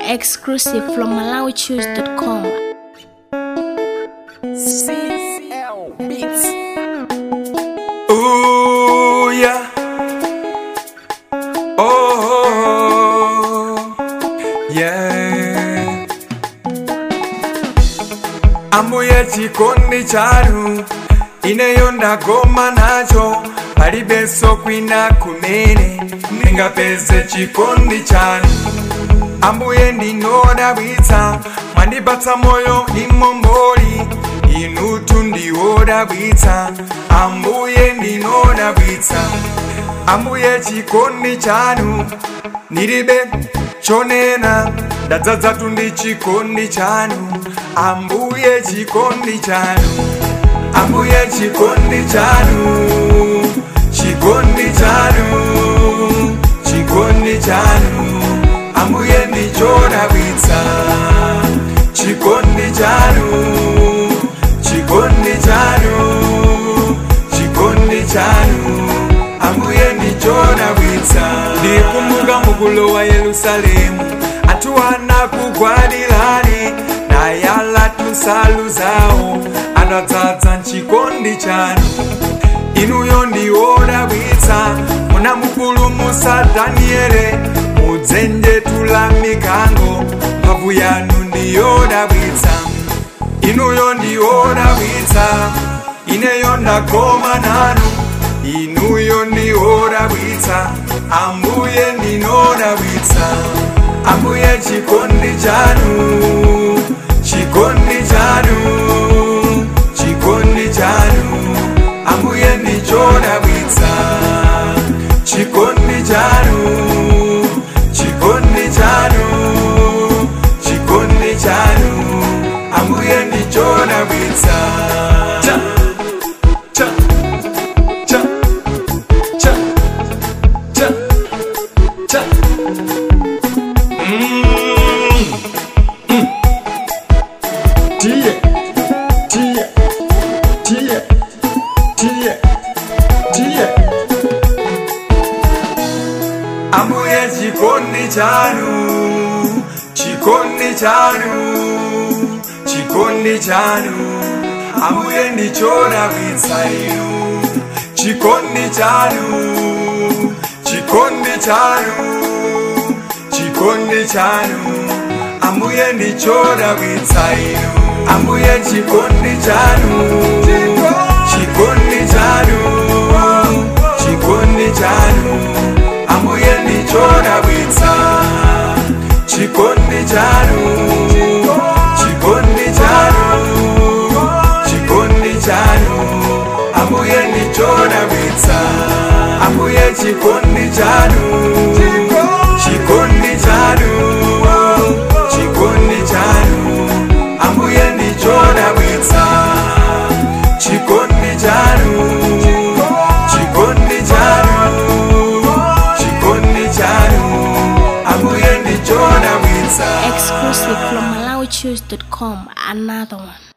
Exclusive from MalawiChoose.com. CL Beats. Ooh, yeah. Oh, yeah. Ambuye chikondi chanu ineyo ndagoma nacho palibenso kwina kumene ndingapeze chikondi chanu ambuye ndinodabwitsa mwandipatsa moyo imomboli inutu ndiwodabwitsa ambuye ndinodabwitsa ambuye chikondi chanu ndilibe chonena ndadzadzatu ndi chikondi chanu ambuye chikondi chanu ambuye chikondi chanu chikondi chanu chikondi chanu ambuye ndichodabwitsa chikondi chanu chikondi chanu chikondi chanu ambuye ndichodabwitsa ndikumbuka mukulowa yerusalemu anthu anakugwadilani nayala tunsalu zawo anadzadza mchikondi chanu inuyo ndiwodabwitsa munamupulumutsa daniele mudzenje tula mikango mphamvu yanu ndiyodabwitsa inuyo ndiyodabwitsa ineyo ndagoma nanu inuyo ndiwodabwitsa ambuye ndinodabwitsa ambuye chikondi chanu chikondi chanu chikondi chanu ambuye ndichodabwitsa chikondi chanu chikondi chanu chikondi chanu ambuye ndichodabwitsa cha cha cha cha cha cha Mm. Mm. Tie, tie, tie, tie, tie. ambuye chikondi chanu chikondi chanu chikondi chanu ambuye ndichodabwitsa inu chikondi chanu chikondi chanu chikondi chanu ambuye ndichodabwitsa inu ambuye chikondi chanu chikondi chanu chikondi chanu ambuye ndichodabwitsa chikondi chanu chikondi chanu chikondi chanu ambuye ndichodabwitsa ambuye chikondi chanu chikondi chanu chikondi chanu ambuye ndichodabwitsa chikondi chanu chikondi chanu chikondi chanu ambuye ndichodabwitsa Exclusive from MalawiChoose.com. Another one.